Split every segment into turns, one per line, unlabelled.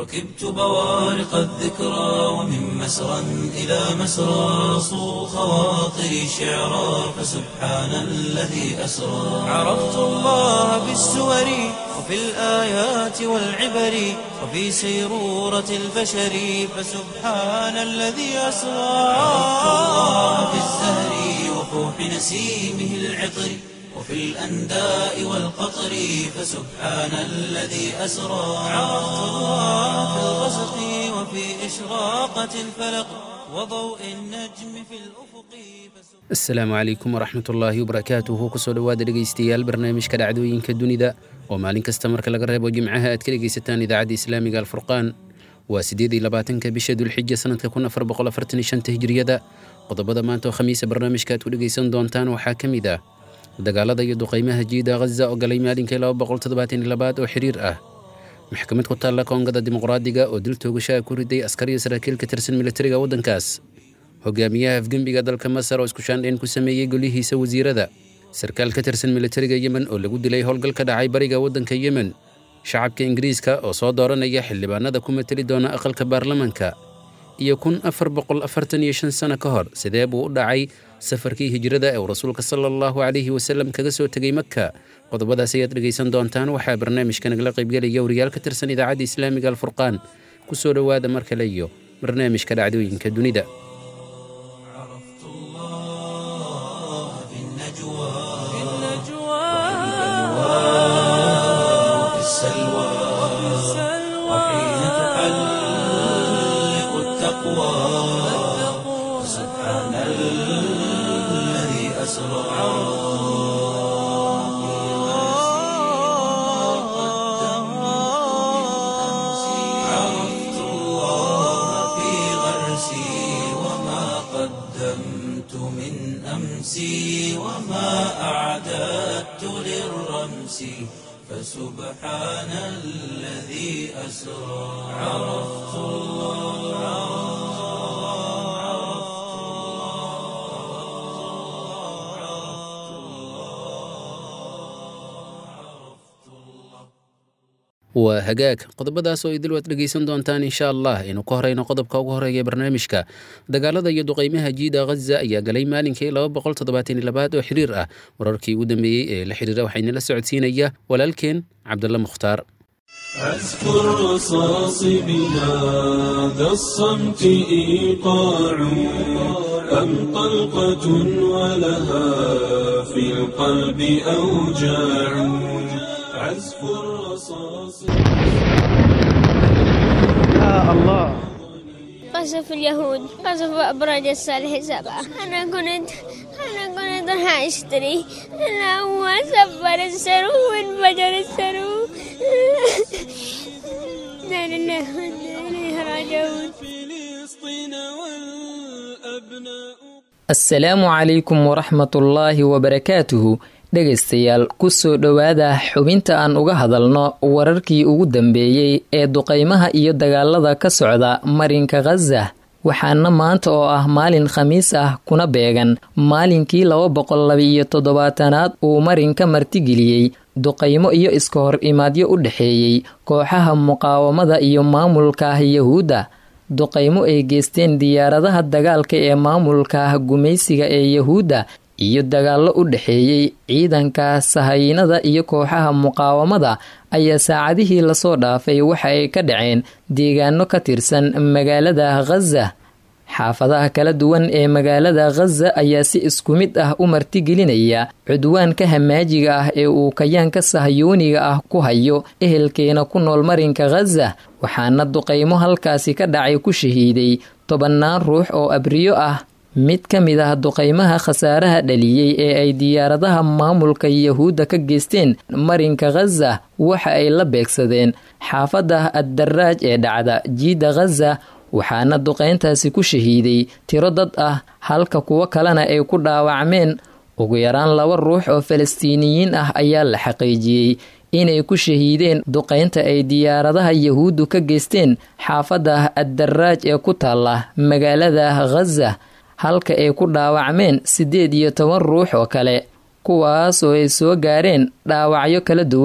ركبت بوارق الذكرى ومن مسرى إلى مسرى صو خواطري شعرا فسبحان الذي أسرى عرفت الله بالسور وفي الآيات والعبر وفي سيرورة البشر فسبحان الذي أسرى عرفت الله بالزهر وفوح نسيمه العطر وفي الأنداء والقطر فسبحان الذي أسرى عرفت الله في الغسق وفي إشراقة الفلق وضوء النجم في الأفق
asalaamu calaykum waraxmat ullaahi wabarakaatuhu kusoo dhowaada dhegaystayaal barnaamijka dhacdooyinka dunida oo maalin kasta marka laga reebo jimcaha aad ka dhegaysataan idaacadda islaamiga alfurqaan waa siddeed iyo labaatanka bisha dulxija sanadka kun afar boqol afartan iyo shanta hijriyada qodobada maanta oo khamiisa barnaamijka aad ku dhegaysan doontaan waxaa ka mid ah dagaalada iyo duqaymaha jiida ghaza oo galay maalinkii laba boqol toddobaatan iyo labaad oo xiriir ah maxkamad ku taalla koongada dimuqraadiga oo dil toogashaha ku riday askar iyo saraakiil ka tirsan militariga waddankaas hogaamiyaha afgembiga dalka masar oo isku shaandhayn ku sameeyey golihiisa wasiirada sarkaal ka tirsan militariga yemen oo lagu dilay howlgal ka dhacay bariga waddanka yemen shacabka ingiriiska oo soo dooranaya xildhibaanada ku mateli doona aqalka baarlamanka iyo kun afar boqol afartan iyo shan sano ka hor sidee buu u dhacay safarkii hijrada ee uu rasuulka sala allahu calayhi wasalam kaga soo tegay maka qodobadaas ayaad dhegaysan doontaan waxaa barnaamijka nagala qaybgelaya wariyaal ka tirsan idaacadda islaamiga alfurqaan ku soo dhowaada mar kale iyo barnaamijka dhacdooyinka dunida
عرفت الله في النجوى وفي السلوى وحين تحلق التقوى سبحان الذي أسرى عرفت الله في غرسي وما قدمت من أمسي وما أعددت للرمس فسبحان الذي أسرى عرفت
waa hagaag qodobadaas oo idil waad dhegaysan doontaan insha allah aynu ka horeyno qodobka ugu horeeya barnaamijka dagaalada iyo duqaymaha jiida ghaza ayaa galay maalinkii laba boqol toddobaatan iyo labaad oo xiriir ah wararkii ugu dambeeyey ee la xiriira waxaynala socodsiinaya walaalkeen cabdalla mukhtaar
عزف الرصاص بهذا الصمت إيقاع أم طلقة ولها في القلب أوجاع عزف الرصاص
قصف اليهود قصف أبراج الصالح سبعة أنا كنت أنا كنت راح أشتري أنا هو سفر السرو وانفجر السرو لا لله وإنا إليه راجعون
فلسطين والأبناء
asalaamu calaykum waraxmatullaahi wabarakaatuhu dhegaystayaal kusoo dhowaada xubinta aan uga hadalno wararkii ugu dambeeyey ee duqaymaha iyo dagaalada ka socda marinka khaza waxaana maanta oo ah maalin khamiis ah kuna beegan maalinkii laba boqol laba-iyo toddobaatanaad uu marinka martigeliyey duqaymo iyo iska hor imaadyo u dhexeeyey kooxaha muqaawamada iyo maamulka yahuudda duqaymo ay geysteen diyaaradaha dagaalka ee maamulka gumaysiga ee yahuudda iyo dagaallo u dhexeeyey ciidanka sahaynada iyo kooxaha muqaawamada ayaa saacadihii lasoo dhaafay waxa ay ka dhaceen deegaano ka tirsan magaalada khaza xaafadaha kala duwan ee magaalada khaza ayaa si isku mid ah u martigelinaya cudwaanka hamaajiga ah ee uu kayaanka sahyooniga ah ku hayo ehelkeena ku nool marinka khaza waxaana duqaymo halkaasi ka dhacay ku shahiiday tobannaan ruux oo abriyo ah mid ka mid ah duqaymaha khasaaraha dhaliyey ee ay diyaaradaha maamulka yahuudda ka geysteen marinka khaza waxa ay la beegsadeen xaafadda addaraaj ee dhacda jiidda khaza waxaana duqayntaasi ku shahiiday tiro dad ah halka kuwo kalena ay ku dhaawacmeen ugu yaraan laba ruux oo falastiiniyiin ah ayaa la xaqiijiyey inay ku shahiideen duqaynta ay diyaaradaha yahuuddu ka geysteen xaafadda addaraaj ee ku taalla magaalada khaza halka ay ku dhaawacmeen siddeed iyo toban ruux oo kale kuwaas oo ay soo gaareen dhaawacyo kala duwan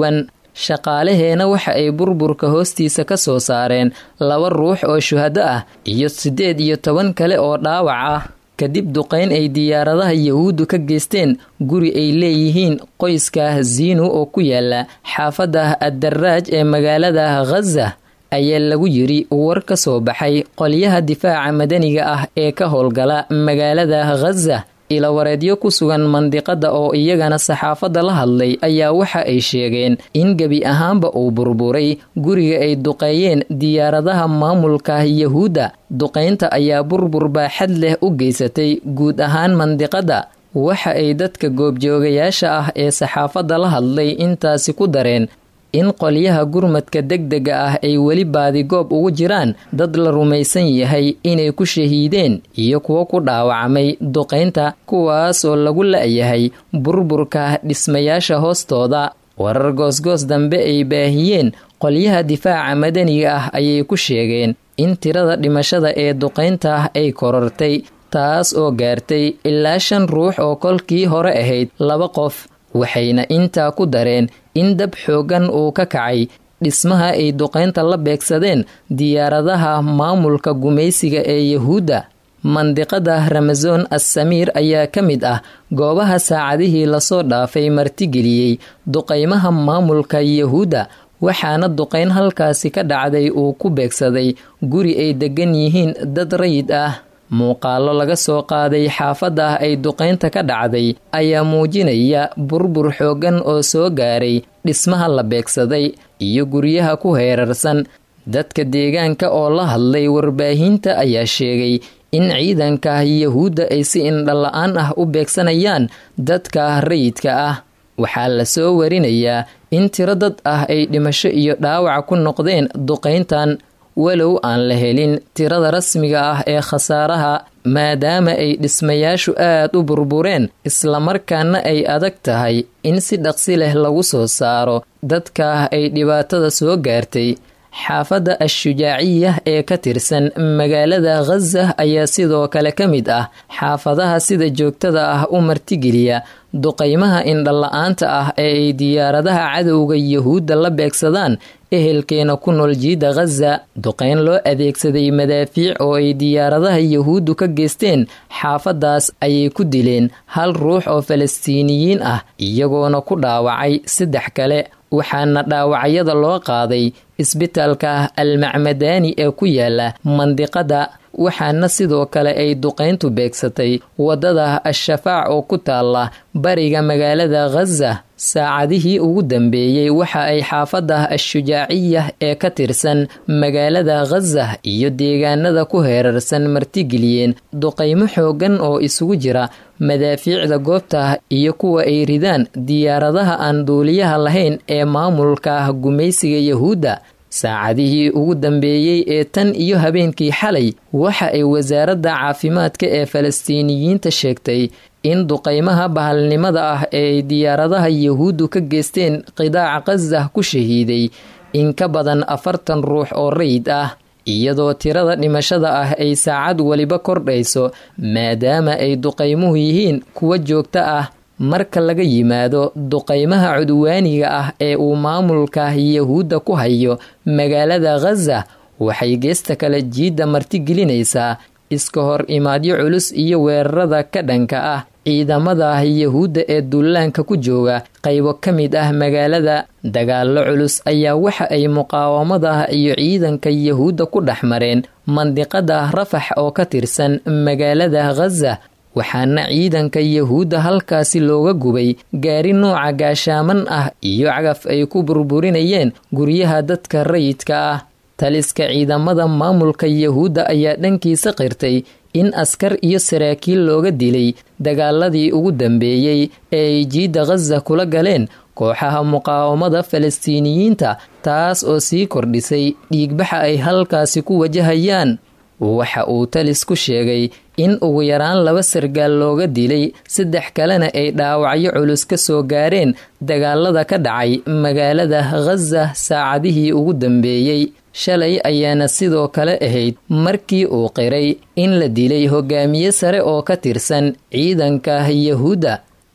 shaqaalaheena waxa ay burburka hoostiisa ka soo saareen laba ruux oo shuhado ah iyo siddeed iyo toban kale oo dhaawac ah kadib duqayn ay diyaaradaha yahuuddu ka geysteen guri ay leeyihiin qoyska ziinu oo ku yaala xaafadda addaraaj ee magaalada khaza ayaa lagu yiri war ka soo baxay qolyaha difaaca madaniga ah ee ka howlgala magaalada khaza ilawareedyo ku sugan mandiqada oo iyagana saxaafadda la hadlay ayaa waxa ay sheegeen in gebi ahaanba uu burburay guriga ay duqeeyeen diyaaradaha maamulka yahuudda duqaynta ayaa burbur baaxad leh u geysatay guud ahaan mandiqada waxa ay dadka goobjoogayaasha ah ee saxaafadda la hadlay intaasi ku dareen in qolyaha gurmadka degdega ah ay weli baadigoob ugu jiraan dad la rumaysan yahay inay ku shahiideen iyo kuwo ku dhaawacmay duqaynta kuwaas oo lagu la-yahay burburka dhismayaasha hoostooda warar goosgoos dambe ay baahiyeen qolyaha difaaca madaniga ah ayay ku sheegeen in tirada dhimashada ee duqaynta ay korortay taas oo gaartay ilaa shan ruux oo kolkii hore ahayd laba qof waxayna intaa ku dareen in dab xooggan uu ka kacay dhismaha ay duqaynta la beegsadeen diyaaradaha maamulka gumaysiga ee yahuudda mandiqada ramason assamiir ayaa ka mid ah goobaha saacadihii lasoo dhaafay martigeliyey duqaymaha maamulka yahuudda waxaana duqayn halkaasi ka dhacday uu ku beegsaday guri ay deggan yihiin dad rayid ah muuqaallo laga soo qaaday xaafadda ay duqaynta ka dhacday ayaa muujinaya burbur xooggan oo soo gaaray dhismaha la beegsaday iyo guryaha ku heerarsan dadka deegaanka oo la hadlay warbaahinta ayaa sheegay in ciidanka yahuudda ay si indhala-aan ah u beegsanayaan dadka rayidka ah waxaa la soo warinayaa in tiro dad ah ay dhimasho iyo dhaawac ku noqdeen duqayntan walow aan la helin tirada rasmiga ah ee khasaaraha maadaama ay dhismayaashu aad u burbureen islamarkaana ay adag tahay in si dhaqsi leh lagu soo saaro dadka ay dhibaatada soo gaartay xaafadda ashujaaciya ee ka tirsan magaalada khaza ayaa sidoo kale ka mid ah xaafadaha sida joogtada ah u martigeliya duqaymaha indhala-aanta ah ee ay diyaaradaha cadowga yahuudda la beegsadaan ehelkeena ku nool jiida khaza duqayn loo adeegsaday madaafiic oo ay diyaaradaha yahuuddu ka geysteen xaafaddaas ayay ku dileen hal ruux oo falastiiniyiin ah iyagoona ku dhaawacay saddex kale waxaana dhaawacyada loo qaaday isbitaalka almacmadaani ee ku yaala mandiqada waxaana sidoo kale ay duqayntu beegsatay waddada al-shafaac oo ku taala bariga magaalada khaza saacadihii ugu dambeeyey waxa ay xaafadda al-shujaaciya ee ka tirsan magaalada khaza iyo deegaanada ku heerarsan martigeliyeen duqaymo xooggan oo isugu jira madaafiicda goobta iyo kuwa ay ridaan diyaaradaha aan duuliyaha lahayn ee maamulka gumaysiga yahuudda saacadihii ugu dambeeyey ee tan iyo habeenkii xalay waxa ay wasaaradda caafimaadka ee falastiiniyiinta sheegtay in duqaymaha bahalnimada ah ee ay diyaaradaha yahuuddu ka geysteen qidaaca khaza ku shahiiday in ka badan afartan ruux oo rayid ah iyadoo tirada dhimashada ah ay saacad weliba kordhayso maadaama ay duqaymuhu yihiin kuwa joogta ah marka laga yimaado duqaymaha cudwaaniga ah ee uu maamulka yahuudda ku hayo magaalada khaza waxay geesta kale jiidda martigelinaysaa iska hor imaadyo culus iyo weerarada ka dhanka ah ciidamada yahuudda ee duulaanka ku jooga qaybo ka mid ah magaalada dagaallo culus ayaa waxa ay muqaawamada iyo ciidanka yahuudda ku dhex mareen mandiqada rafax oo ka tirsan magaalada khaza waxaana ciidanka yahuudda halkaasi looga gubay gaari nooca gaashaaman ah iyo cagaf ay ku burburinayeen guryaha dadka rayidka ah taliska ciidamada maamulka yahuudda ayaa dhankiisa qirtay in askar iyo saraakiil looga dilay dagaaladii ugu dambeeyey ee ay jiidda khaza kula galeen kooxaha muqaawamada falastiiniyiinta taas oo sii kordhisay dhiigbaxa ay halkaasi ku wajahayaan waxa uu talis ku sheegay in ugu yaraan laba sargaal looga dilay saddex kalena ay dhaawacyo culus ka soo gaareen dagaalada ka dhacay magaalada khaza saacadihii ugu dambeeyey shalay ayaana sidoo kale ahayd markii uu qiray in la dilay hogaamiye sare oo ka tirsan ciidanka yahuudda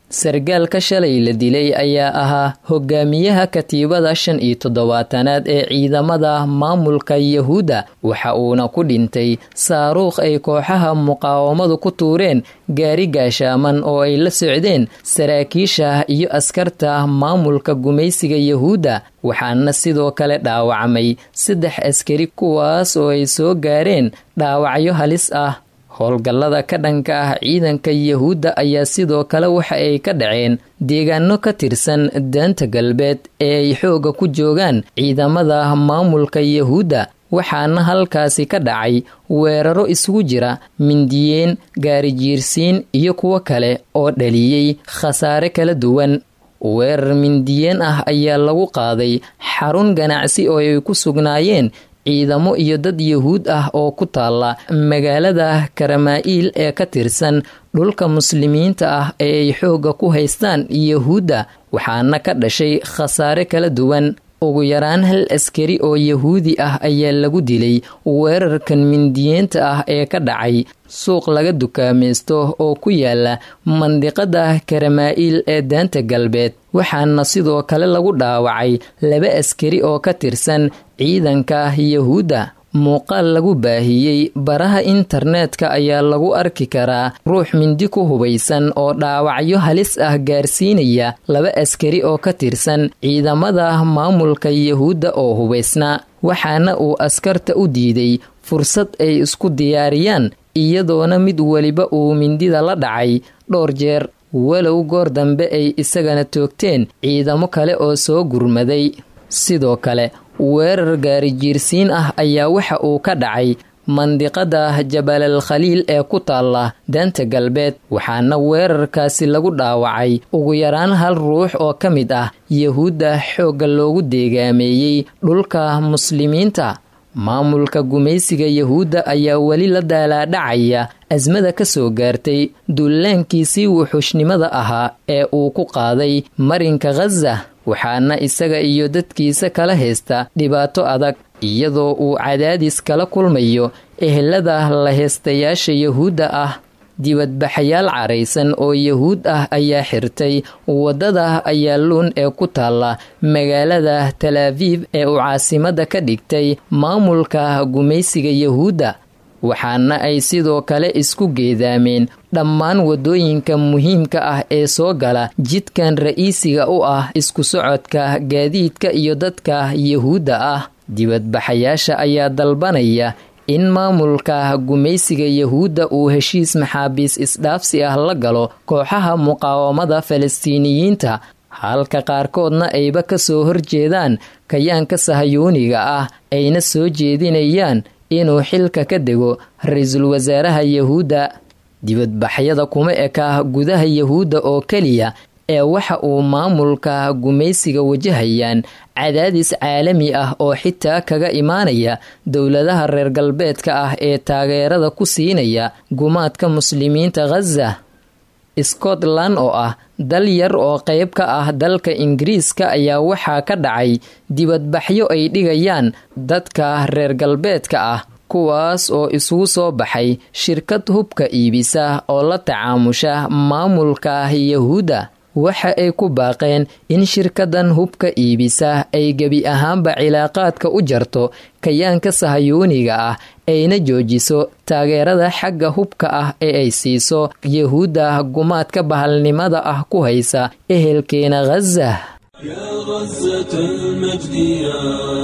sargaalka shalay la dilay ayaa ahaa hogaamiyaha katiibada shan iyo toddobaatanaad ee ciidamada maamulka yahuudda waxa uuna ku dhintay saaruukh ay kooxaha muqaawamadu ku tuureen gaari gaashaaman oo ay la socdeen saraakiisha iyo askarta maamulka gumaysiga yahuudda waxaana sidoo kale dhaawacmay saddex askari kuwaas oo ay soo gaareen dhaawacyo halis ah howlgallada ka dhanka ah ciidanka yahuudda ayaa sidoo kale waxa ay ka dhaceen deegaano ka tirsan daanta galbeed ee ay xooga ku joogaan ciidamada maamulka yahuudda waxaana halkaasi ka dhacay weeraro isugu jira mindiyeen gaarijiirsiin iyo kuwo kale oo dhaliyey khasaare kala duwan weerar mindiyeen ah ayaa lagu qaaday xarun ganacsi oo ay ku sugnaayeen ciidamo iyo dad yahuud ah oo ku taala magaalada karamaa'iil ee ka tirsan dhulka muslimiinta ah ee ay xoogga ku haystaan yahuudda waxaana ka dhashay khasaare kala duwan ugu yaraan hal askari oo yahuudi ah ayaa lagu dilay weerarkan mindiyeenta ah ee ka dhacay suuq laga dukaamaysto oo ku yaala mandiqada karamaa'iil ee daanta galbeed waxaana sidoo kale lagu dhaawacay laba askari oo ka tirsan ciidanka yahuudda muuqaal lagu baahiyey baraha internetka ayaa lagu arki karaa ruux mindi ku hubaysan oo dhaawacyo halis ah gaarsiinaya laba askari oo ka tirsan ciidamada maamulka yahuudda oo hubaysnaa waxaana uu askarta u diiday fursad ay isku diyaariyaan iyadoona mid weliba uu mindida la dhacay dhowr jeer walow goor dambe ay isagana toogteen ciidamo kale oo soo gurmaday sidoo kale weerar gaarijiirsiin ah ayaa waxa uu ka dhacay mandiqada jabalal khaliil ee ku taalla daanta galbeed waxaana weerarkaasi lagu dhaawacay ugu yaraan hal ruux oo ka mid ah yahuudda xoogga loogu deegaameeyey dhulka muslimiinta maamulka gumaysiga yahuudda ayaa weli la daalaadhacaya asmada ka soo gaartay dullaankiisii wuxuushnimada ahaa ee uu ku qaaday marinka khaza waxaana isaga iyo dadkiisa kala haysta dhibaato adag iyadoo uu cadaadis kala kulmayo ehelada la heystayaasha yahuudda ah dibadbaxayaal caraysan oo yahuud ah ayaa xirtay waddada ayaaluun ee ku taalla magaalada talaabiib ee uu caasimada ka dhigtay maamulka gumaysiga yahuudda waxaana ay sidoo kale isku geedaameen dhammaan waddooyinka muhiimka ah ee soo gala jidkan ra'iisiga u ah isku socodka gaadiidka iyo dadka yahuudda ah dibadbaxayaasha ayaa dalbanaya in maamulka gumaysiga yahuudda uu heshiis maxaabiis isdhaafsi ah la galo kooxaha muqaawamada falastiiniyiinta halka qaarkoodna ayba ka soo horjeedaan kayaanka sahayuuniga ah ayna soo jeedinayaan inuu xilka ka dego ra-iisul wasaaraha yahuudda dibadbaxyada kuma eka gudaha yahuudda oo keliya ee waxa uu maamulka gumaysiga wajahayaan cadaadis caalami ah oo xitaa kaga imaanaya dowladaha reer galbeedka ah ee taageerada ku siinaya gumaadka muslimiinta khaza scotland oo ah dal yar oo qayb ka ah dalka ingiriiska ayaa waxaa ka dhacay dibadbaxyo ay dhigayaan dadka reer galbeedka ah kuwaas oo isugu soo baxay shirkad hubka iibisa oo la tacaamusha maamulka yahuudda waxa ay ku baaqeen in shirkadan hubka iibisa ay gebi ahaanba cilaaqaadka u jarto kayaanka sahayuuniga ah ayna joojiso taageerada xagga hubka ah ee ay siiso yahuudda gumaadka bahalnimada ah ku haysa ehelkeena khaza
يا غزة المجد يا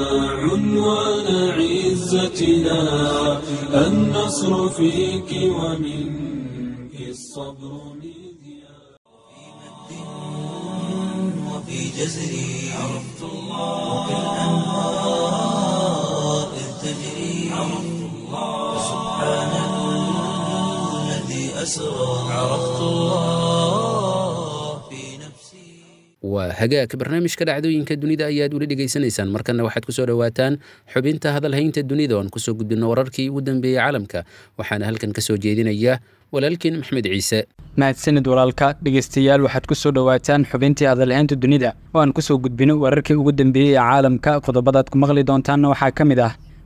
عنوان عزتنا النصر فيك ومنك الصبر مذياع
وفي جزري عرفت الله وكالأنهار إذ تجري عرفت الله سبحان الذي أسرى عرفت الله في نفسي
waa hagaagka barnaamijka dhacdooyinka dunida ayaad weli dhegaysanaysaan markana waxaad kusoo dhowaataan xubinta hadalhaynta dunida oon kusoo gudbino wararkii ugu dambeeyey caalamka waxaana halkan kasoo jeedinaya walaalkeen maxmed ciise
mahadsanid walaalka dhegeystayaal waxaad ku soo dhowaataan xubintii hadalhaynta dunida oo aan kusoo gudbino wararkii ugu dambeeyey ee caalamka qodobadaad ku maqli doontaanna waxaa ka mid ah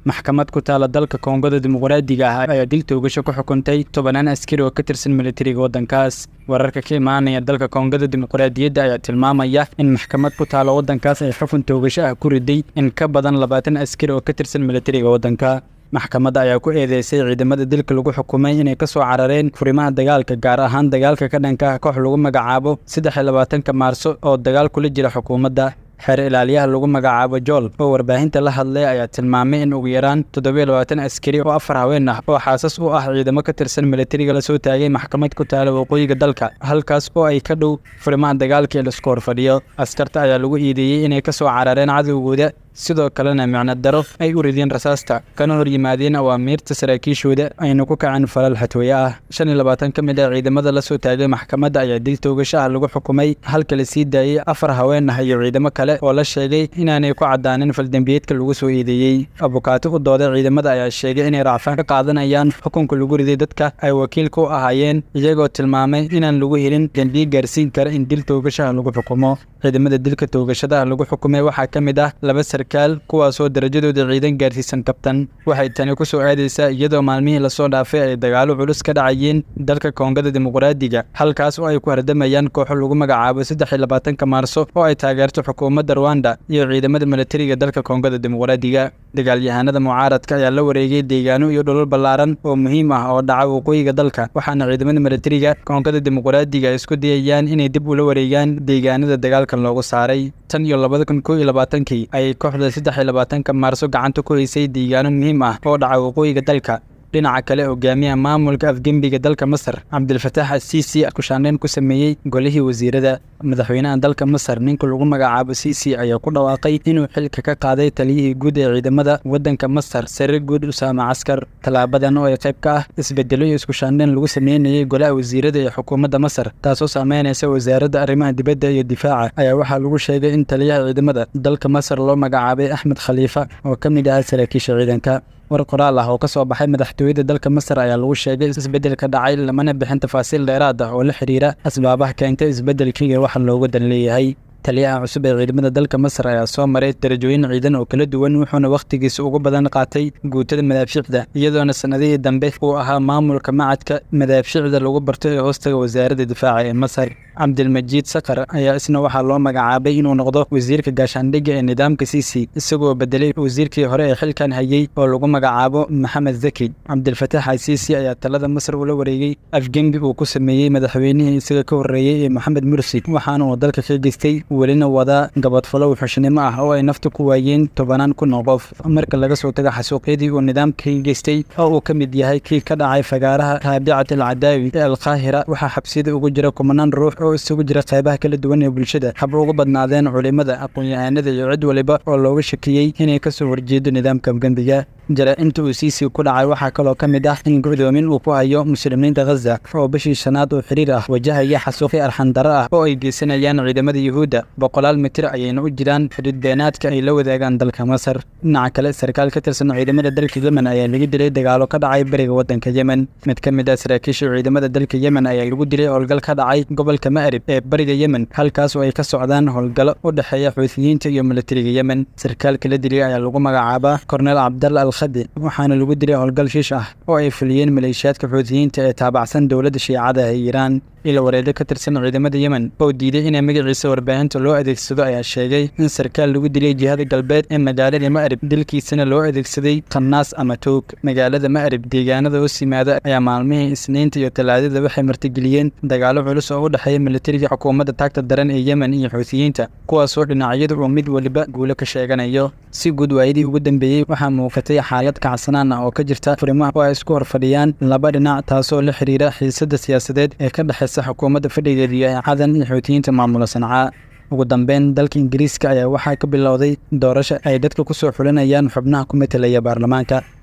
maxkamad ku taala dalka koongada dimuqraadiga ah ayaa dil toogasho ku xukuntay tobanaan askari oo ka tirsan militariga waddankaas wararka ka imaanaya dalka koongada dimuqraadiyadda ayaa tilmaamaya in maxkamad ku taala waddankaas ay xukun toogasho ah ku riday in ka badan labaatan askari oo ka tirsan militariga waddanka maxkamadda ayaa ku eedeysay ciidamada dilka lagu xukumay inay ka soo carareen furimaha dagaalka gaar ahaan dagaalka ka dhanka ah koox lagu magacaabo saddex iyo labaatanka maarso oo dagaal kula jira xukuumadda xeer ilaaliyaha lagu magacaabo jool oo warbaahinta la hadlay ayaa tilmaamay in ugu yaraan toddobiyo labaatan askari oo afar haween ah oo xaasas u ah ciidamo ka tirsan militariga lasoo taagay maxkamad ku taala waqooyiga dalka halkaas oo ay ka dhow furimaha dagaalka ee laisku horfadhiyo askarta ayaa lagu iideeyey inay ka soo carareen cadowgooda sidoo kalena micno daro ay u rideen rasaasta kana hor yimaadeen awaamiirta saraakiishooda ayna ku kaceen falal xatooye ah shan iyo labaatan ka mid ah ciidamada lasoo taagay maxkamadda ayaa dil toogashaha lagu xukumay halka la sii daayey afar haween ah iyo ciidamo kale oo la sheegay inaanay ku caddaanin faldembiyeedka lagu soo eedeeyey abukaato u dooday ciidamada ayaa sheegay inay raacfaan ka qaadanayaan xukunka lagu riday dadka ay wakiilka u ahaayeen iyagoo tilmaamay inaan lagu helin dembiye gaarsiin kara in dil toogashaha lagu xukumo ciidamada dilka toogashadaha lagu xukumay waxaa ka mid ah laba sarkaal kuwaasoo darajadooda ciidan gaarsiisan kabtan waxay tani ku soo aadaysaa iyadoo maalmihii lasoo dhaafay ay dagaalo culus ka dhacayeen dalka koongada dimuqraadiga halkaas oo ay ku hardamayaan kooxo lagu magacaabo saddex iyo labaatanka maarso oo ay taageerto xukuumadda ruwanda iyo ciidamada militariga dalka koongada dimuqraadiga dagaalyahanada mucaaradka ayaa la wareegay deegaano iyo dhulal ballaaran oo muhiim ah oo dhaca waqooyiga dalka waxaana ciidamada militariga koongada dimuqraadiga ay isku dayayaan inay dib ula wareegaan deegaanada dagaalkan loogu saaray tan iyo labada kun koo iyo labaatankii ayay kooxda saddex iyo labaatanka maarso gacanta ku haysay deegaano muhiim ah oo dhaca waqooyiga dalka dhinaca kale hogaamiyaha maamulka afgembiga dalka masar cabdilfataax asiisi kushaandheyn ku sameeyey golihii wasiirada madaxweynaha dalka masar ninka lagu magacaabo siisi ayaa ku dhawaaqay inuu xilka ka qaaday taliyihii guud ee ciidamada waddanka masar sare guud usaama caskar tallaabadan oo ay qayb ka ah isbedelo iyo iskushaandheyn lagu sameynayay golaha wasiirada ee xukuumadda masar taasoo saameynaysa wasaaradda arrimaha dibadda iyo difaaca ayaa waxaa lagu sheegay in taliyaha ciidamada dalka masar loo magacaabay axmed khaliifa oo ka mid ahaa saraakiisha ciidanka war qoraal ah oo ka soo baxay madaxtooyada dalka masar ayaa lagu sheegay isbeddelka dhacay lamana bixin tafaasiil dheeraad ah oo la xidhiira asbaabaha keentay isbeddelka iyo waxa looga dan leeyahay taliyaha cusub ee ciidamada dalka masar ayaa soo maray darajooyin ciidan oo kala duwan wuxuuna wakhtigiisa ugu badan qaatay guutada madaafiicda iyadoona sannadihii dambe uu ahaa maamulka macadka madaafiicda lagu barto ee hoostaga wasaaradda difaaca ee masar cabdilmajiid sakar ayaa isna waxaa loo magacaabay inuu noqdo wasiirka gaashaandhigga ee nidaamka siisi isagoo bedelay wasiirkii hore ee xilkan hayey oo lagu magacaabo maxamed zaki cabdilfataax asiisi ayaa talada masar ula wareegay afgembi uu ku sameeyey madaxweynihii isaga ka horreeyey ee moxamed mursi waxaana uu dalka ka geystay welina wadaa gabadfalow xushnimo ah oo ay nafta ku waayeen tobanaan kun oo qof marka laga soo tago xasuuqyadii uu nidaamka ka geystay oo uu ka mid yahay kii ka dhacay fagaaraha raabicat alcadaawi ee alqaahira waxaa xabsiyada ugu jira kumanaan ruux oo isugu jira qaybaha kala duwan ee bulshada hab ugu badnaadeen culimada aqoon-yahanada iyo cid waliba oo looga shakiyey inay ka soo horjeedo nidaamka afgembiga jara-inta uu siisii ku dhacay waxaa kaloo ka mid ah in gudoomin uu ku hayo muslimiinta khaza oo bishii shanaad oo xiriir ah wajahaya xasuuqi arxandaro ah oo ay geysanayaan ciidamada yuhuudda boqolaal mitir ayayna u jiraan xuduud beenaadka ay la wadaagaan dalka masar dhinaca kale sarkaal ka tirsan ciidamada dalka yemen ayaa lagu dilay dagaalo ka dhacay beriga waddanka yemen mid ka mid ah saraakiisha ciidamada dalka yemen ayaa lagu dilay howlgal ka dhacay gobolka ma'rib ee bariga yemen halkaas oo ay ka socdaan howlgallo u dhexeeya xuutiyiinta iyo militariga yemen sarkaalka la dilay ayaa lagu magacaabaa korneel cabdalla alkhadi waxaana lagu dilay howlgal shiish ah oo ay fuliyeen maleeshiyaadka xuutiyiinta ee taabacsan dowladda shiicada ee iiraan ila wareedo ka tirsan ciidamada yemen oo diiday inay magaciisa warbaahinta loo adeegsado ayaa sheegay in sarkaal lagu dilay jihada galbeed ee magaalada ma'rib dilkiisana loo adeegsaday qannaas ama toog magaalada ma'rib deegaanada hoos yimaada ayaa maalmihii isniinta iyo talaadada waxay martigeliyeen dagaalo culus oo u dhexeeya militariga xukuumadda taagta daran ee yemen iyo xuutiyiinta kuwaasoo dhinacyadu uu mid waliba guulo ka sheeganayo si guud waayadii ugu dambeeyey waxaa muuqatay xaalad kacsanaan ah oo ka jirta furimaha oo ay isku horfadhiyaan laba dhinac taasoo la xiriira xiisadda siyaasadeed ee ka dhexeysa xukuumadda fadhigeedu yahay cadan iyo xuutiyiinta maamula sancaa ugu dambeyn dalka ingiriiska ayaa waxaa ka bilowday doorasho ay dadka ku soo xulinayaan xubnaha ku metelaya baarlamaanka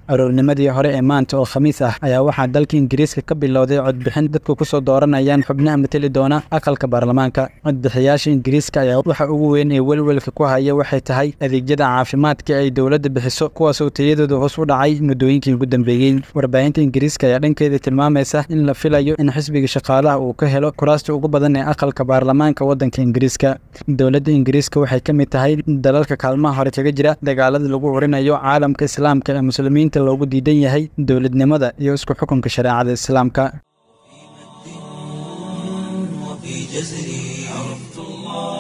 aroornimadii hore ee maanta oo khamiis ah ayaa waxaa dalka ingiriiska ka bilowday codbixin dadku kusoo dooranayaan xubnaha mateli doona aqalka baarlamaanka codbixiyaasha ingiriiska ayaa waxa ugu weyn ee welwelka ku haya waxay tahay adeegyada caafimaadka ay dowladda bixiso kuwaasoo tayadooda hoos u dhacay muddooyinkii ugu dambeeyey warbaahinta ingiriiska ayaa dhankeeda tilmaamaysa in la filayo in xisbiga shaqaalaha uu ka helo kuraasta ugu badan ee aqalka baarlamaanka waddanka ingiriiska dowladda ingiriiska waxay ka mid tahay dalalka kaalmaha hore kaga jira dagaalada lagu curinayo caalamka islaamka ee muslimiinta loogu diidan yahay dowladnimada iyo isku xukunka shareecada islaamka
وفي جزري عرفت الله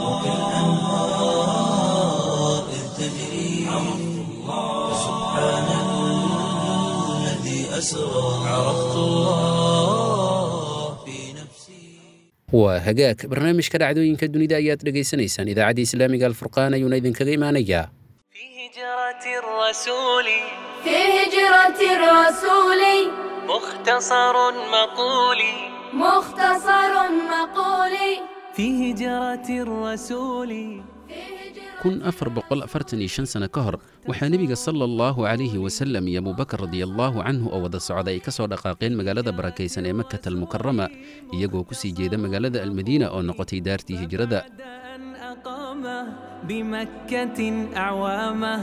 وكالأنهار إذ تجري عرفت الله سبحان الذي أسرى عرفت الله في نفسي
waa hagaag barnaamijka dhacdooyinka dunida ayaad dhegaysanaysaan idaacadda islaamiga alfurqaan ayuuna idinkaga imaanayaa
في هجرة الرسول
في هجرة الرسول
مختصر مقولي
مختصر مقولي
في هجرة الرسول
kun afar boqol afartan iyo shan sano ka hor waxaa nebiga sala allahu calayhi wasalam iyo abubakar radiallahu canhu oo wada socda ay ka soo dhaqaaqeen magaalada barakaysan ee makata almukarama iyagoo ku sii jeeda magaalada almadiina oo noqotay daartii hijrada
أن أقامه بمكة أعوامه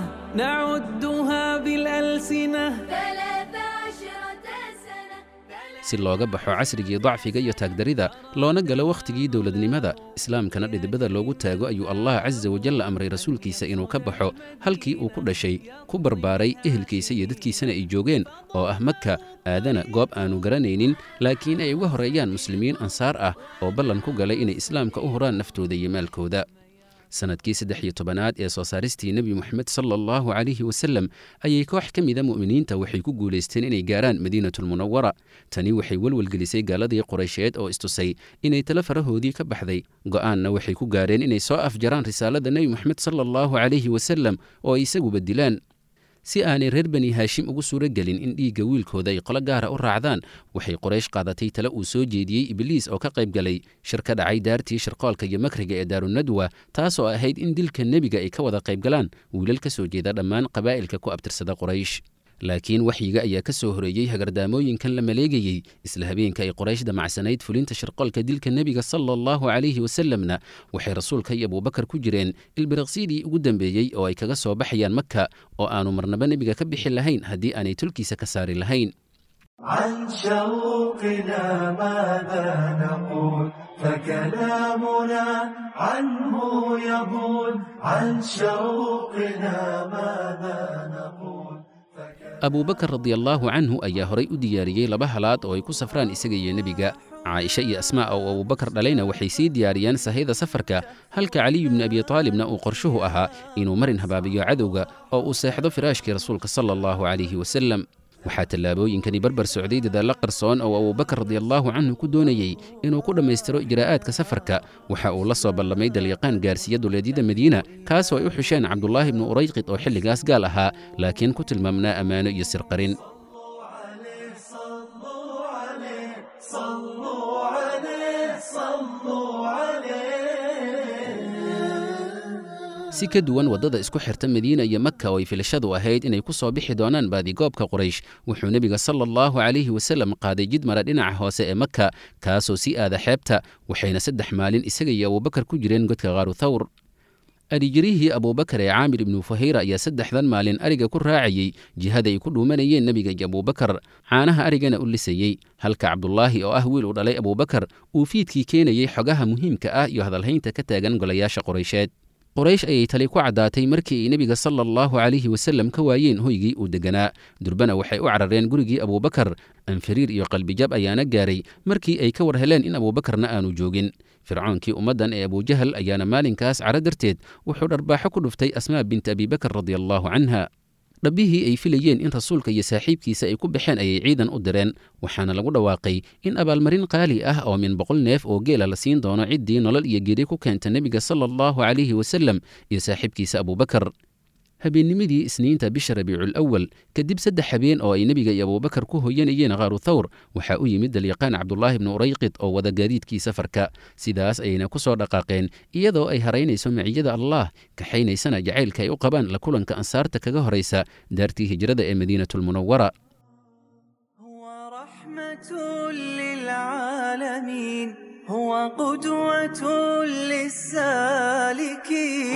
نعدها بالألسنة
ثلاث عشرة سنة
si looga baxo casrigii dacfiga iyo taagdarida loona galo wakhtigii dowladnimada islaamkana dhidibada loogu taago ayuu allah casa wajalla amray rasuulkiisa inuu ka baxo halkii uu ku dhashay ku barbaaray ehelkiisa iyo dadkiisana ay joogeen oo ah makka aadana goob aanu garanaynin laakiin ay uga horeeyaan muslimiin ansaar ah oo ballan ku galay inay islaamka u huraan naftooda iyo maalkooda sanadkii saddex iyo tobanaad ee soo saaristii nebi moxamed sala allahu calayhi wasalem ayay koox ka mida mu'miniinta waxay ku guulaysteen inay gaaraan madiinatulmunawara tani waxay welwelgelisay gaaladii quraysheed oo istusay inay tala farahoodii ka baxday go'aanna waxay ku gaareen inay soo afjaraan risaalada nebi moxamed sala allahu calayhi wasalem oo ay isaguba dilaan si aanay reer bani haashim ugu suuro gelin in dhiigga wiilkooda ay qolo gaara u raacdaan waxay qoraysh qaadatay tale uu soo jeediyey ibliis oo ka qayb galay shir ka dhacay daartii shirqoolka iyo makriga ee daarunadwa taasoo ahayd in dilka nebiga ay ka wada qayb galaan wiilal ka soo jeeda dhammaan qabaa'ilka ku abtirsada qoraysh laakiin waxyiga ayaa ka soo horeeyey hagardaamooyinkan la maleegayey isla habeenka ay qoraysh damacsanayd fulinta shirqoolka dilka nebiga sala allahu calayhi wasalamna waxay rasuulka iyo abuubakar ku jireen ilbiriqsiidii ugu dambeeyey oo ay kaga soo baxayaan makka oo aanu marnaba nebiga ka bixi lahayn haddii aanay tulkiisa ka saari lahayn
عن شوقنا ماذا نقول فكلامنا عنه يقول عن شوقنا ماذا نقول
abuubakar radiallaahu canhu ayaa horay u diyaariyey laba halaad oo ay ku safraan isaga iyo nebiga caaisha iyo asmaa oo abuubakar dhalayna waxay sii diyaariyeen sahayda safarka halka caliyu bni abi taalibna uu qorshuhu ahaa inuu marin habaabiyo cadowga oo uu seexdo firaashkii rasuulka sala allahu calayhi wasalem waxaa tallaabooyinkani barbar socday dadaallo qarsoon oo abuubakar radiallaahu canhu ku doonayey inuu ku dhammaystiro ijraa'aadka safarka waxa uu la soo ballamay dalyaqaan gaarsiiya duleedyada madiina kaasoo ay u xusheen cabdulaahi ibnu urayqid oo xilligaas gaal ahaa laakiin ku tilmaamnaa ammaano iyo sirqarin
صلوا عليه صلوا عليه صلوا عليه
si ka duwan waddada isku xirta madiina iyo maka oo ay filashadu ahayd inay ku soo bixi doonaan baadigoobka quraysh wuxuu nebiga sala allahu calayhi wasallam qaaday jid mara dhinaca hoose ee maka kaasoo sii aada xeebta waxayna saddex maalin isaga iyo abuubakar ku jireen godka khaaru thawr adhijirihii abuubakar ee caamir ibnu fahayra ayaa saddexdan maalin ariga ku raacayey jihada ay ku dhuumanayeen nebiga iyo abuubakar caanaha arigana u lisayey halka cabdulaahi oo ah wiil uu dhalay abuubakar uu fiidkii keenayey xogaha muhiimka ah iyo hadalhaynta ka taagan golayaasha quraysheed qoraysh ayay tali ku caddaatay markii ay nebiga sala allahu calayhi wasallam ka waayeen hoygii uu degganaa durbana waxay u carareen gurigii abuubakar anfariir iyo qalbijab ayaana gaaray markii ay ka war heleen in abuubakarna aanu joogin fircoonkii ummaddan ee abujahal ayaana maalinkaas caro darteed wuxuu dharbaaxo ku dhuftay asmaa bint abibakar radiallahu canha dhabbihii ay filayeen in rasuulka iyo saaxiibkiisa ay ku baxeen ayay ciidan u direen waxaana lagu dhawaaqay in abaalmarin qaali ah oo min boqol neef oo geela la siin doono ciddii nolol iyo geeri ku keenta nebiga sala allahu calayhi wasallam iyo saaxiibkiisa abuubakar habeennimadii isniinta bisha rabiicul awal kadib saddex habeen oo ay nebiga iyo abuubakar ku hoyanayeen qaaru thawr waxaa u yimid dalyaqaan cabdulaahi bnu urayqid oo wada gaadiidkii safarka sidaas ayayna ku soo dhaqaaqeen iyadoo ay haraynayso maciyada allah kaxaynaysana jacaylka ay u qabaan la kulanka ansaarta kaga horaysa daartii hijrada ee madiinatulmunawara
للعالمين هو قدوة للسالكين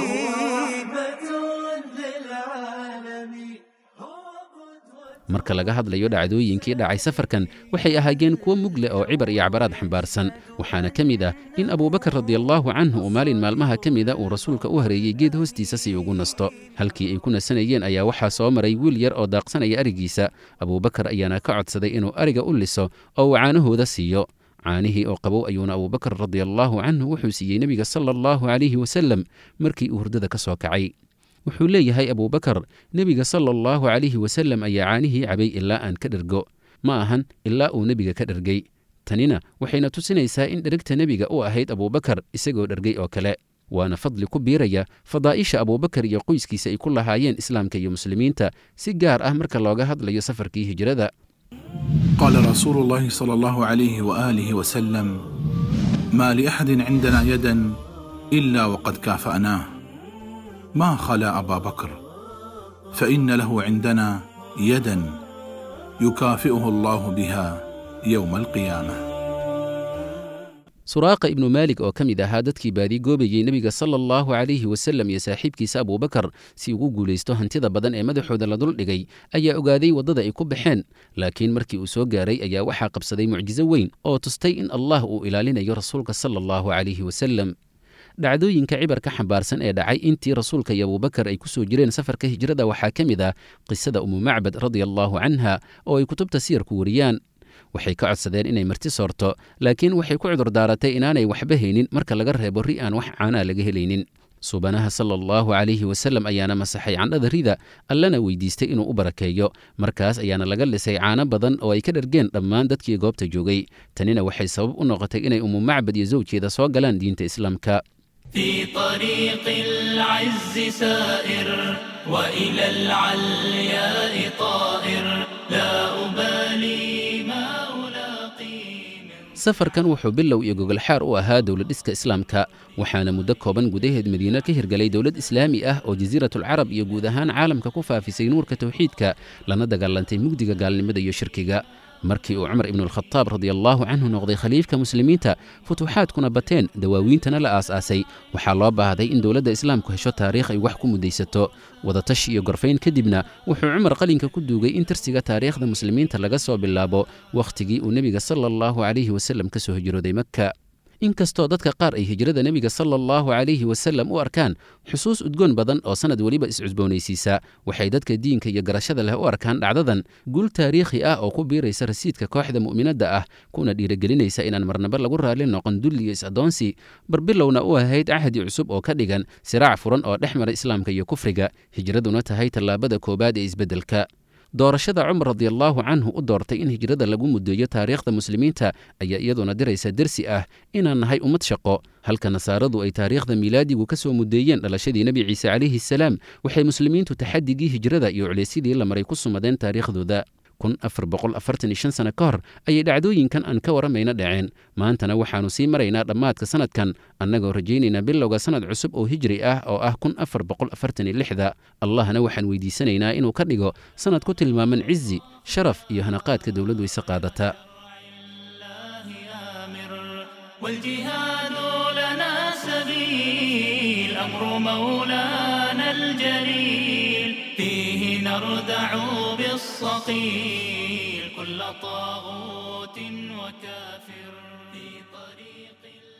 marka laga hadlayo dhacdooyinkii dhacay safarkan waxay ahaayeen kuwo mug leh oo cibar iyo cabaraad xambaarsan waxaana ka mid ah in abuubakar radiallaahu canhu uu maalin maalmaha ka mida uu rasuulka u hareeyey geed hoostiisa si ugu nasto halkii ay ku nasanayeen ayaa waxaa soo maray wiil yar oo daaqsanaya arigiisa abuubakar ayaana ka codsaday inuu ariga u liso oo uu caanahooda siiyo caanihii oo qabow ayuuna abuubakar radiallaahu canhu wuxuu siiyey nebiga sala allahu calayhi wasallam markii uu hurdada ka soo kacay wuxuu leeyahay abuubakar nebiga sala allahu calayhi wasallam ayaa caanihii cabay ilaa aan ka dhergo ma ahan ilaa uu nebiga ka dhergay tanina waxayna tusinaysaa in dherigta nebiga u ahayd abuubakar isagoo dhergay oo kale waana fadli ku biiraya fadaa'isha abuubakar iyo qoyskiisa ay ku lahaayeen islaamka iyo muslimiinta si gaar ah marka looga hadlayo safarkii hijrada
قال رسول الله صلى الله عليه واله وسلم ما لاحد عندنا يدا الا وقد كافاناه ما خلا ابا بكر فان له عندنا يدا يكافئه الله بها يوم القيامه
suraaqa ibnu maalik oo ka mid ahaa dadkii baadi goobayey nebiga sala allahu calayhi wasallam iyo saaxiibkiisa abuubakar si ugu guulaysto hantida badan ee madaxooda la duldhigay ayaa ogaaday waddada ay ku baxeen laakiin markii uu soo gaaray ayaa waxaa qabsaday mucjiso weyn oo tustay in allah uu ilaalinayo rasuulka sala allahu calayhi wasallam dhacdooyinka cibarka xambaarsan ee dhacay intii rasuulka iyo abuubakar ay ku soo jireen safarka hijrada waxaa ka mid ah qisada umu macbad radia allaahu canha oo ay kutubta siyarku wariyaan waxay ka codsadeen inay marti soorto laakiin waxay ku cudurdaaratay inaanay waxba haynin marka laga reebo ri aan wax caanaa laga helaynin suubanaha sala allahu calayhi wasallam ayaana masaxay candhada rida allana weydiistay inuu u barakeeyo markaas ayaana laga lisay caano badan oo ay ka dhargeen dhammaan dadkii goobta joogay tanina waxay sabab u noqotay inay umu macbad iyo sawjeeda soo galaan diinta islaamka
في طريق العز سائر وإلى العلياء طائر لا أبالي ما
safarkan wuxuu bilow iyo gogolxaar u ahaa dowladdhiska islaamka waxaana muddo kooban gudaheed madiine ka hirgelay dowlad islaami ah oo jasiiratulcarab iyo guud ahaan caalamka ku faafisay nuurka tawxiidka lana dagaalantay mugdiga gaalnimada iyo shirkiga markii uu cumar ibnualkhadaab radiallaahu canhu noqday khaliifka muslimiinta futuuxaadkuna bateen dawaawiintana la aas-aasay waxaa loo baahday in dowladda islaamku hesho taariikh ay wax ku mudaysato wadatashi iyo gorfayn kadibna wuxuu cumar qalinka ku duugay in tirsiga taariikhda muslimiinta laga soo bilaabo wakhtigii uu nebiga sala allahu calayhi wasallam ka soo hijrooday makka inkastoo dadka qaar ay hijrada nebiga sala allahu calayhi wasallam u arkaan xusuus udgoon badan oo sannad weliba iscusboonaysiisa waxay dadka diinka iyo garashada leh u arkaan dhacdadan guul taariikhi ah oo ku biiraysa rasiidka kooxda mu'minadda ah kuna dhiirigelinaysa inaan marnaba lagu raalli noqon dulli iyo is-addoonsi barbilowna u ahayd cahdi cusub oo ka dhigan siraac furan oo dhex mara islaamka iyo kufriga hijraduna tahay tallaabada koowaad ee isbeddelka doorashada cumar radiallaahu canhu u doortay in hijrada lagu muddeeyo taariikhda muslimiinta ayaa iyaduna diraysa dersi ah inaan nahay ummad shaqo halka nasaaradu ay taariikhda miilaadigu ka soo muddeeyeen dhalashadii nebi ciise calayhi salaam waxay muslimiintu taxadigii hijrada iyo culeysyadii la maray ku sumadeen taariikhdooda kun afar boqol afartan iyo shan sano ka hor ayay dhacdooyinkan aan ka waramayna dhaceen maantana waxaannu sii maraynaa dhammaadka sannadkan annagoo rajaynaynaa bilowga sannad cusub oo hijri ah oo ah kun afar boqol afartan iyo lixda allahna waxaan weydiisanaynaa inuu ka dhigo sannad ku tilmaaman cizi sharaf iyo hanaqaadka dowlad weyse qaadata
والجهاد لنا سبيل أمر مولانا الجليل فيه نردع بالصقيل كل طاغوت وكافر في طريق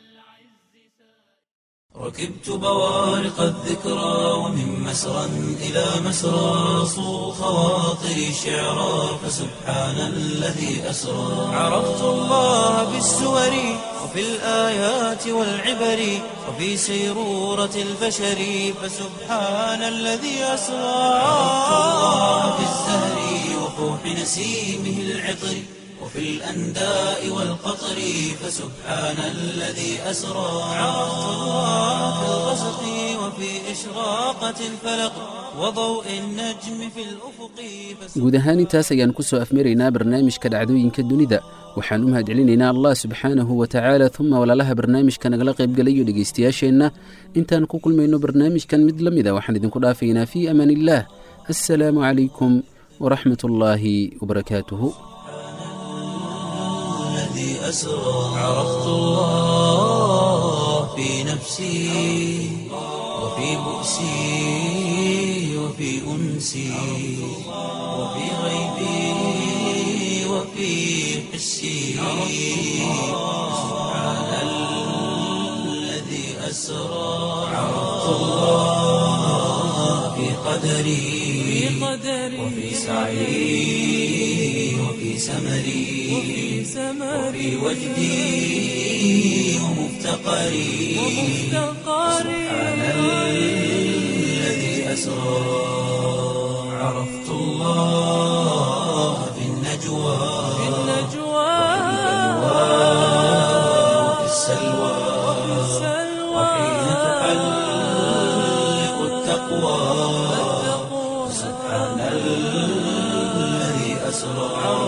ركبت بوارق الذكرى ومن مسرى إلى مسرى صو خواطري شعرا فسبحان الذي أسرى عرفت الله بالسور وفي الآيات والعبر وفي سيرورة البشر فسبحان الذي أسرى عرفت الله بالزهر وفوح نسيمه العطر وفي الأنداء والقطر فسبحان الذي أسرى عرفت الله في الغسق وفي وفي إشراقة الفلق وضوء النجم في الأفق
guud ahaan intaas ayaan ku soo afmaraynaa barnaamijka dhacdooyinka dunida waxaan u mahadcelinaynaa allah subxaanahu wa tacaala uma walaalaha barnaamijka nagala qaybgalayo dhegaystayaasheenna intaan ku kulmayno barnaamijkan mid la mida waxaan idinku dhaafaynaa fii amaan illaah assalaamu calaykum waraxmat ullaahi wabarakaatuhu
الذي أسرى عرفت الله في نفسي وفي بؤسي وفي أنسي وفي غيبي وفي حسي سبحان الذي أسرى عرفت الله في قدري وفي سعي وفي سمري وفي وجدي ومفتقري سبحان الذي أسرى عرفت الله في النجوى وفي السلوى وحين تحلق التقوى سبحان الذي أسرى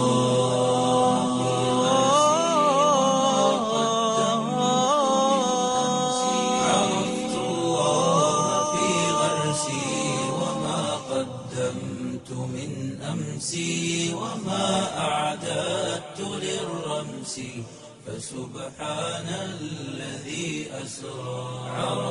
عرفت الله في غرسي وما قدمت من أمسي وما أعددت للرمس فسبحان الذي أسرى عرفت